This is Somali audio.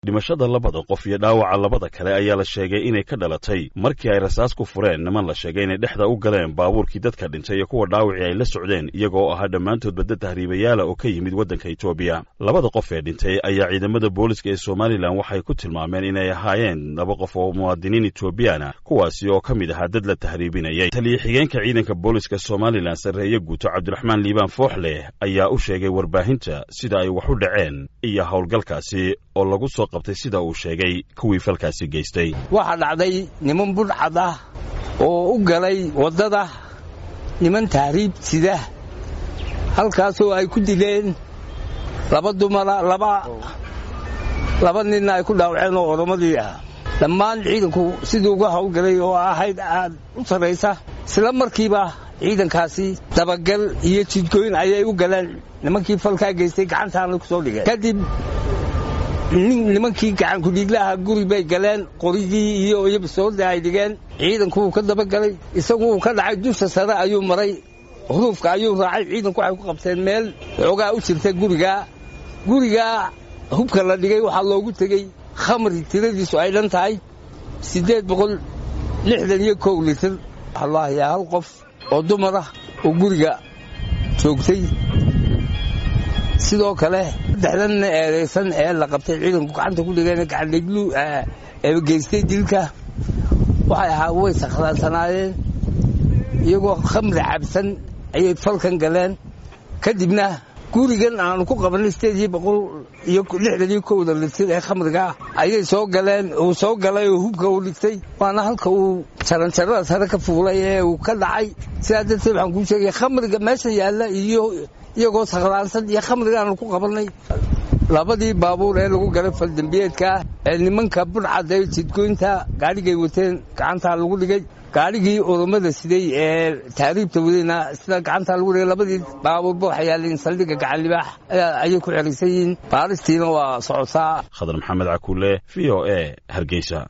dhimashada labada qof iyo dhaawaca labada kale ayaa la sheegay inay ka dhalatay markii ay rasaas ku fureen niman la sheegay inay dhexda u galeen baabuurkii dadka dhintay iyo kuwa dhaawacii ay la socdeen iyagoo ahaa dhammaantood badda tahriibayaala oo ka yimid waddanka etoobiya labada qof ee dhintay ayaa ciidamada booliska ee somalilan waxay ku tilmaameen inay ahaayeen laba qof oo muwaadiniin etoobiyaana kuwaasi oo ka mid ahaa dad la tahriibinayay taliya xigeenka ciidanka booliska somalilan sarreeye guuto cabdiraxmaan liibaan fooxleh ayaa u sheegay warbaahinta sida ay wax u dhaceen iyo howlgalkaasi oo lagu soo qabtay sida uu sheegay kuwii falkaasi geystay waxaa dhacday niman budhcad ah oo u galay waddada niman tahriib sida halkaasoo ay ku dileen laba dumara laba laba ninna ay ku dhaawaceen oo oromadii ah dhammaan ciidanku siduu uga howlgalay oo ahayd aad u sarraysa isla markiiba ciidankaasi dabagal iyo jidgooyn ayay u galeen nimankii falkaa geystay gacantaana ku soo dhigeen kadib nimankii gacankudhiiglaha guri bay galeen qorigii iyo iyobasoorda ay dhigeen ciidanku wuu ka dabagalay isagu uu ka dhacay dusha sare ayuu maray huruufka ayuu raacay ciidanku waxay ku qabteen meel xoogaa u jirta gurigaa gurigaa hubka la dhigay waxaa loogu tegey khamri tiradiisu ay dhan tahay siddeed boqol lixdan iyo kow litir wallaahi hal qof oo dumar ah oo guriga joogtay sidoo kale saddexdanna eedaysan ee la qabtay ciidanku gacanta ku dhigeen gacandhiglu ee geystay dilka waxay ahaa way sakhraansanaayeen iyagoo khamri cabsan ayay falkan galeen kadibna gurigan aanu ku qabanay sideed iyo boqol iyo lixdan iyo kowda litir ee khamriga ayay soo galeen uu soo galay oo hubka uu dhigtay waana halka uu jaranjarada sare ka fuulay ee uu ka dhacay sidaa darteed waxaan kuu sheegay khamriga meesha yaalla iyo iyagoo sakhraansan iyo khamrigaanu ku qabannay labadii baabuur ee lagu galay faldambiyeedkaa ee nimanka budhcadda jidgoynta gaadhigay wateen gacantaa lagu dhigay gaadhigii oromada siday ee taariibta wadayna sida gacantaa lagu dhigay labadii baabuurba waxay yaaleen saldhigga gacan libaax ayay ku xeraysan yihiin baaristiina waa socotaa khadar maxamed cakuule v o e hargeysa